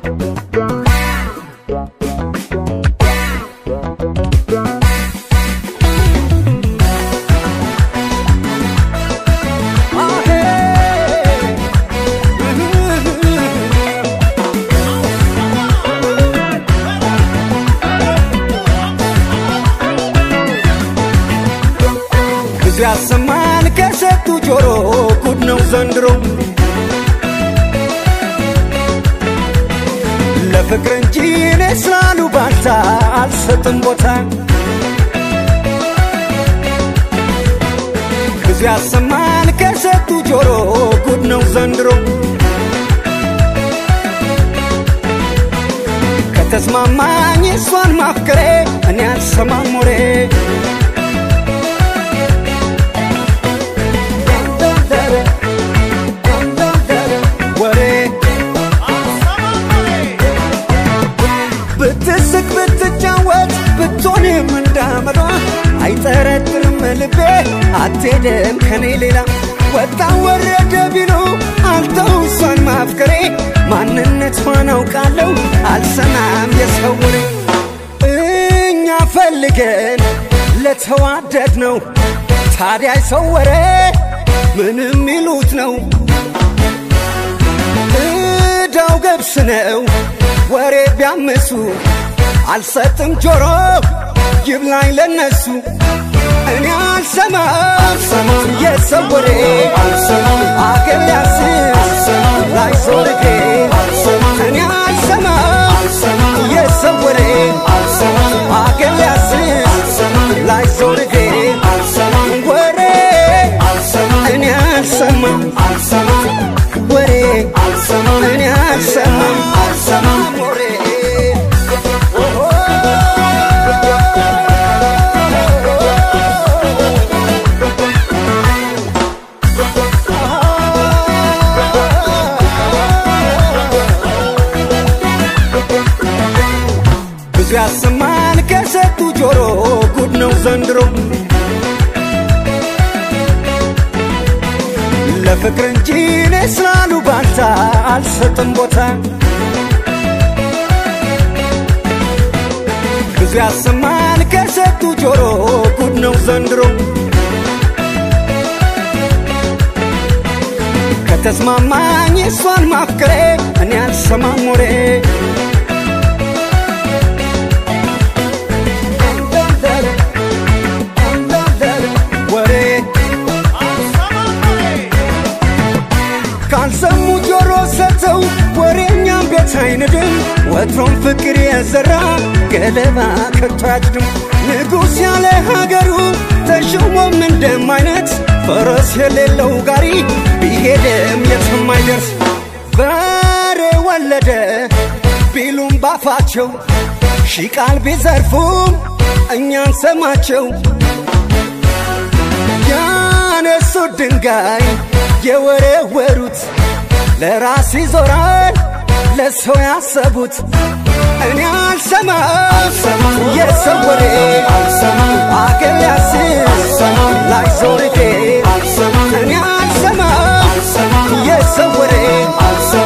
ብዙ ያሰማል ከሰጡ ጆሮ ጉድ ነው ዘንድሮ ለፍቅር እንጂ እኔ ስላሉ ባልታ አልሰጥም ቦታ ብዙ ያሰማል ከሰጡ ጆሮ ጉድ ነው ዘንድሮ ከተስማማኝ እሷን ማፍቀሬ እኔ አልሰማም ወሬ ወሬ ብትስቅ ብትጫወት ብትሆንም እንዳመሏ አይጠረጥርም ልቤ አትሄድም ከኔ ሌላ ወጣ ወረደ ቢሉ አልተው እሷን ማፍቀሬ ማንነቷን አውቃለሁ አልሰማም የሰው ወሬ እኛ ፈልገን ለተዋደድ ነው ታዲያ ሰው ወሬ ምንም ይሉት ነው እዳው ገብስ ነው ወሬ ቢያምሱ አልሰጥም ጆሮ ይብላኝ ለነሱ እኔ አልሰማም የሰው ወሬ አገር ሊያስስ ላይ ዞርጌ እኔ አልሰማም የሰው ወሬ አገር ሊያስስ ላይ ዞርጌ ወሬ እኔ አልሰማም ወሬ እኔ አልሰማም ወሬ ብዙ ያሰማል ከሰጡ ጆሮ ጉድ ነው ዘንድሮ ለፍቅር እንጂ እኔ ስላሉ ባልታ አልሰጥም ቦታ ብዙ ያሰማል ከሰጡ ጆሮ ጉድ ነው ዘንድሮ ከተስማማኝ እሷን ማፍቀሬ እኔ አልሰማም ወሬ ወሬ ካልሰሙ ጆሮ ሰተው ወሬኛም ቤት አይንድም ወትሮም ፍቅር የዘራ ገለባ ከቶ አያጭድም ንጉሥ ያለ ሀገሩ ተሾሞም እንደም አይነት ፈረስ የሌለው ጋሪ ቢሄድም የትም አይደርስ በሬ ወለደ ቢሉም ባፋቸው ሺ ቃል ቢዘርፉም እኛን ሰማቸው ያነሱት ድንጋይ የወረወሩት ለራስ ይዞራል ለሰው ያሰቡት እኔ አልሰማም የሰው ወሬ አገር ሊያስስ ላይ ዞርጌ እኔ አልሰማም የሰው ወሬ